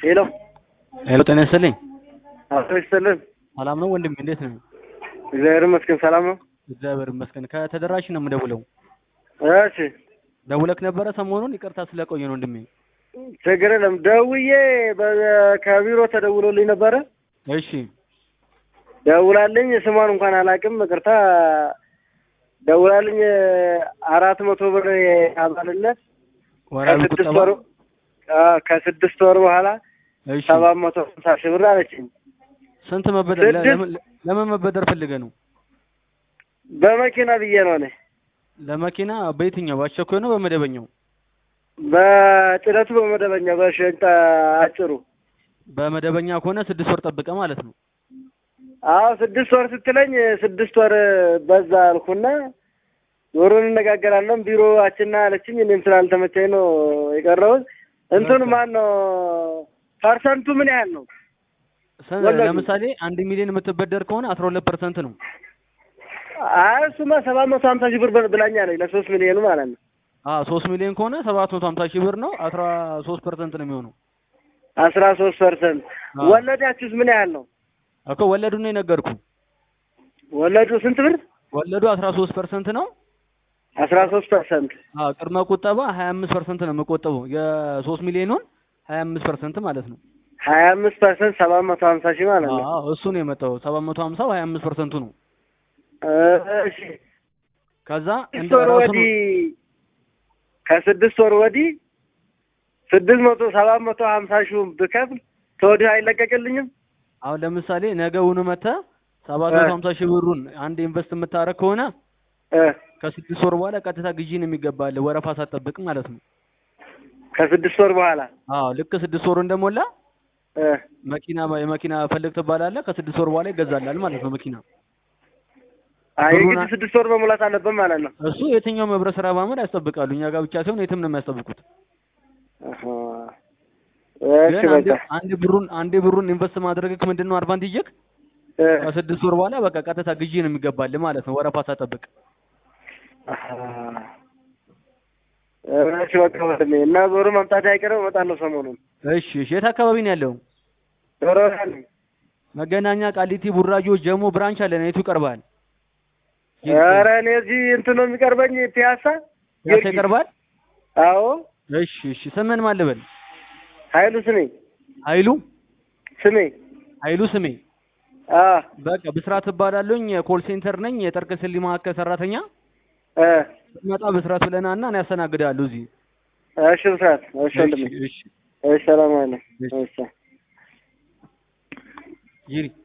ሄሎ ሄሎ ጤና ይስጥልኝ። አቶ ይስጥልን። ሰላም ነው ወንድሜ፣ እንዴት ነህ? እግዚአብሔር ይመስገን ሰላም ነው። እግዚአብሔር ይመስገን። ከተደራሽ ነው የምደውለው። እሺ ደውለክ ነበረ ሰሞኑን? ይቅርታ ስለቆየ ነው ወንድሜ። ችግር የለም። ደውዬ በ- ከቢሮ ተደውሎልኝ ነበረ። እሺ ደውላልኝ ስሟን እንኳን አላውቅም፣ ይቅርታ ደውላልኝ አራት መቶ ብር አባልነት ወራዊ ከስድስት ቁጠባ። ወር አዎ፣ ከስድስት ወር በኋላ እሺ ሰባት መቶ ሀምሳ ሺህ ብር አለችኝ። ስንት መበደር ለ- ስድስት- ለምን ለምን መበደር ፈልገህ ነው? በመኪና ብዬ ነው እኔ ለመኪና በየትኛው በአስቸኳይ ነው በመደበኛው? በጭነቱ በመደበኛ በሸንጣ አጭሩ በመደበኛ ከሆነ ስድስት ወር ጠብቀ ማለት ነው። አዎ ስድስት ወር ስትለኝ ስድስት ወር በዛ አልኩና ወሩን እንነጋገራለን ቢሮአችንና አለችኝ። እኔም ስላልተመቸኝ ነው የቀረሁት። እንትን በቃ። ማን ነው ፐርሰንቱ ምን ያህል ነው? ሰ- ወለዱ። ለምሳሌ አንድ ሚሊዮን የምትበደር ከሆነ አስራ ሁለት ፐርሰንት ነው። አይ እሱማ ሰባት መቶ ሀምሳ ሺህ ብር ብ- ብላኛለች ለሶስት ሚሊዮኑ ማለት ነው። አዎ ሶስት ሚሊዮን ከሆነ ሰባት መቶ ሀምሳ ሺህ ብር ነው። አስራ ሶስት ፐርሰንት ነው የሚሆነው አስራ ሶስት ፐርሰንት አዎ። ወለዳችሁስ ምን ያህል ነው? እኮ ወለዱን ነው የነገርኩ። ወለዱ ስንት ብር? ወለዱ አስራ ሶስት ፐርሰንት ነው። አስራ ሶስት ፐርሰንት አዎ ቅድመ ቁጠባ ሀያ አምስት ፐርሰንት ነው የምቆጠበው የሶስት ሚሊዮኑን ሀያ አምስት ፐርሰንት ማለት ነው። ሀያ አምስት ፐርሰንት ሰባት መቶ ሀምሳ ሺህ ማለት ነው። አዎ እሱ ነው የመጣው ሰባት መቶ ሀምሳው ሀያ አምስት ፐርሰንቱ ነው። እሺ ከዛ ስድስት እንደ ወር ራሱ ወዲህ ከስድስት ወር ወዲህ ስድስት መቶ ሰባት መቶ ሀምሳ ሺውን ብከፍል ተወዲህ አይለቀቅልኝም? አሁን ለምሳሌ ነገውኑ መተህ ሰባት መቶ ሀምሳ ሺህ ብሩን አንድ ኢንቨስት የምታደርግ ከሆነ እ ከስድስት ወር በኋላ ቀጥታ ግዢ ነው የሚገባልህ ወረፋ ሳትጠብቅ ማለት ነው። ከስድስት ወር በኋላ አዎ ልክ ስድስት ወሩ እንደሞላ እ መኪና የመኪና ፈልግ ትባላለህ። ከስድስት ወር በኋላ ይገዛላል ማለት ነው መኪና። አይ ብሩን የግድ አ- ስድስት ወር መሙላት አለበት ማለት ነው። እሱ የትኛውም ህብረት ስራ ማመድ ያስጠብቃሉ። እኛ ጋር ብቻ ሳይሆን የትም ነው የሚያስጠብቁት። አሃ። እሺ ግን አንዴ በቃ አንዴ ብሩን አንዴ ብሩን ኢንቨስት ማድረግክ ምንድን ነው አድቫንቴጅክ? እ ከስድስት ወር በኋላ በቃ ቀጥታ ግዢ ነው የሚገባልህ ማለት ነው ወረፋ ሳትጠብቅ። አሃ። እሺ በቃ ወንድሜ እና ዞሮ መምጣት አይቀርም እመጣለሁ ሰሞኑን። እሺ እሺ። የት አካባቢ ነው ያለው? ዞሮ ነኝ መገናኛ፣ ቃሊቲ፣ ቡራጆ፣ ጀሞ ብራንች አለን። የቱ ይቀርባል? ኧረ እኔ እዚህ እንትን ነው የሚቀርበኝ ፒያሳ ያንተ ጊዮርጊስ። ይቀርባል? አዎ እሺ እሺ። ስምን ማን ልበል? ኃይሉ ስሜ ኃይሉ ስሜ ኃይሉ ስሜ። አ በቃ ብስራት እባላለሁኝ። የኮል ሴንተር ነኝ። የጠርቅ ስሊ ማዕከል ሰራተኛ። እ ስትመጣ ብስራት ብለናና እኔ ያስተናግዳለሁ እዚህ። እሺ ብስራት እሺ ወንድሜ እሺ እሺ። እሺ ሰላም አለ እሺ። እሺ ይሪ